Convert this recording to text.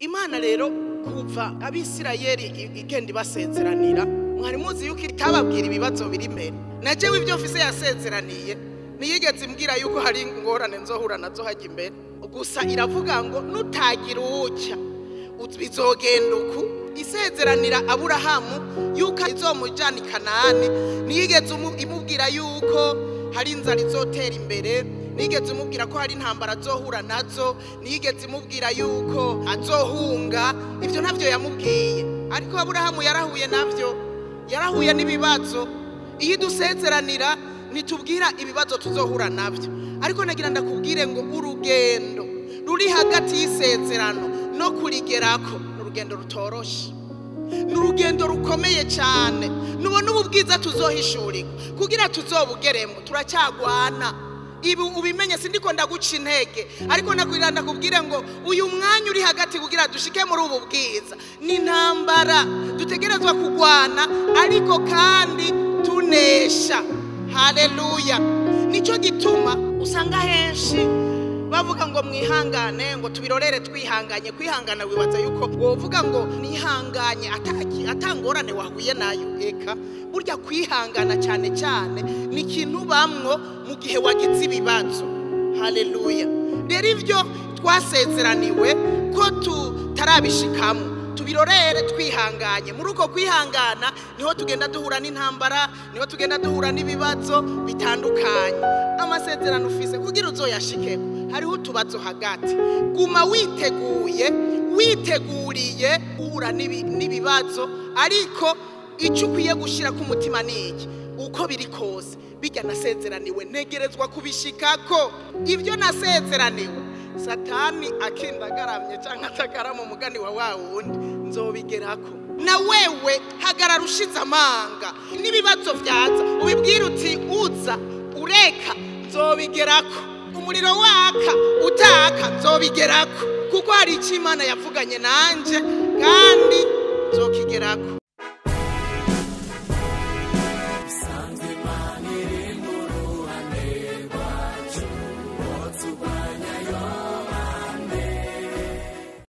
imana rero kuva abisirayeli i- igenda ibasezeranira mwari muzi yuko itababwira ibibazo biri imbere na jewe ibyo mfise yasezeraniye ntiyigeze imbwira yuko hari ingorane nzohura nazo hajya imbere gusa iravuga ngo nutagira uwucya uz- bizogenda uku isezeranira aburahamu yuko izomujana i kanani ntiyigeze umu- imubwira yuko hari inzara izotera imbere nigeze umubwira ko hari intambara azohura nazo nigeze imubwira yuko azohunga ibyo ntabyo yamubwiye ariko aburahamu yarahuye nabyo yarahuye n'ibibazo iyo idusezeranira ntitubwira ibibazo tuzohura nabyo ariko nagira ndakubwire ngo urugendo ruri hagati y'isezerano no kurigerako ni urugendo rutoroshe ni urugendo rukomeye cyane nubona ubu bwiza tuzohishurirwa kugira tuzobugeremo turacyagwana ibi ubimenye sindiko ndaguca intege ariko nakwira ndakubwire ngo uyu mwanya uri hagati kugira dushike muri ubu bwiza ni intambara dutegerezwa kugwana ariko kandi tunesha haleluya nicyo gituma usanga henshi bavuga ngo mwihangane ngo tubirorere twihanganye kwihangana wibaza yuko wovuga ngo nihanganye ataki atangorane wahuye nayo eka burya kwihangana cyane cyane ni ikintu bamwo mu gihe wagize ibibazo haleluya rero ibyo twasezeraniwe ko tutarabishikamo tubirorere twihanganye muri uko kwihangana niho tugenda duhura n'intambara niho tugenda duhura n'ibibazo bitandukanye amasezerano ufise kugira uzoyashikeko hariho utubazo hagati guma witeguye witeguriye guhura n'ibi- n'ibibazo ariko icyo ukwiye gushyira ku mutima ni iki uko biri kose bijya nasezeraniwe ntegerezwa kubishikako ibyo nasezeraniwe satani akindagaramye cyangwa atagarama umugani wa wa wundi nzobigerako na wewe hagarara ushize amanga n'ibibazo byaza ubibwire uti uza ureka nzobigerako umuriro waka utaka nzobigerako kuko hari icyo imana yavuganye nanjye kandi nzokigerako